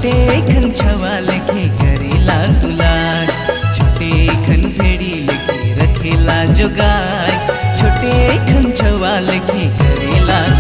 छोटे खन छवाल के करेला दुलार छोटे खन भेड़ी लेके रखेला जोगार छोटे खन छवाल के करेला